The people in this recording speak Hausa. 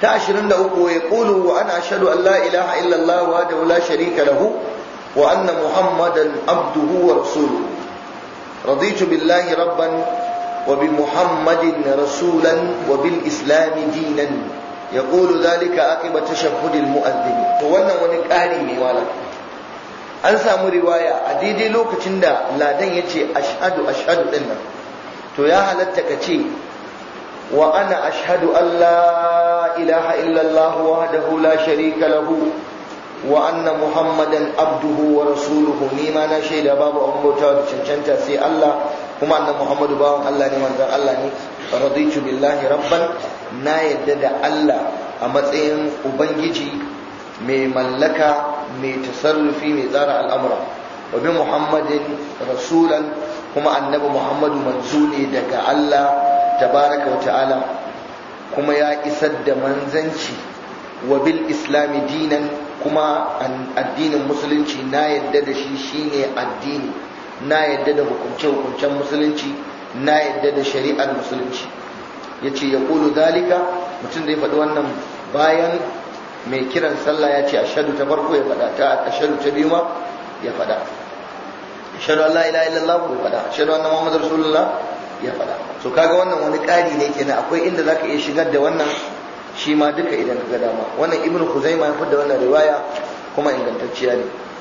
ta 23 ya qulu wa ana ashhadu an la ilaha illa Allah wa la sharika lahu wa anna muhammadan abduhu wa rasuluhu raditu billahi rabban wa bi muhammadin rasulan wa bil islam dinan yaqulu dhalika aqiba tashahhud al mu'adhdhin to wannan wani ƙari ne wala an samu riwaya a daidai lokacin da ladan yace ashhadu ashhadu din nan to ya halatta ka ce wa ana ashhadu an la ilaha illallah wahdahu la sharika lahu wa anna muhammadan abduhu wa rasuluhu ni ma na shaida babu an bauta da cancanta sai Allah kuma annan muhammadu bawan Allah ne manzon Allah ne raditu billahi rabban na yadda da Allah a matsayin ubangiji mai mallaka mai tasarrufi mai tsara al'amura wa bi muhammadin rasulan kuma annabi muhammadu manzo ne daga Allah tabaraka wa ta'ala kuma ya isar da manzanci wa bil islami dinan kuma addinin musulunci na yadda da shi shine addini na yadda da hukunce-hukuncen musulunci na yadda da shari'ar musulunci ya ce ya ƙulu dalika mutum zai faɗi wannan bayan mai kiran sallah ya ce ashadu ta farko ya faɗa ta ashadu ta biyu ma ya faɗa ashadu Allah ila illallah ya faɗa ashadu anna Muhammad Rasulullah ya faɗa so kaga wannan wani ƙari ne kenan akwai inda zaka iya shigar da wannan shi ma duka idan ka ga dama wannan ibnu Khuzaimah ya fitar da wannan riwaya kuma ingantacciya ne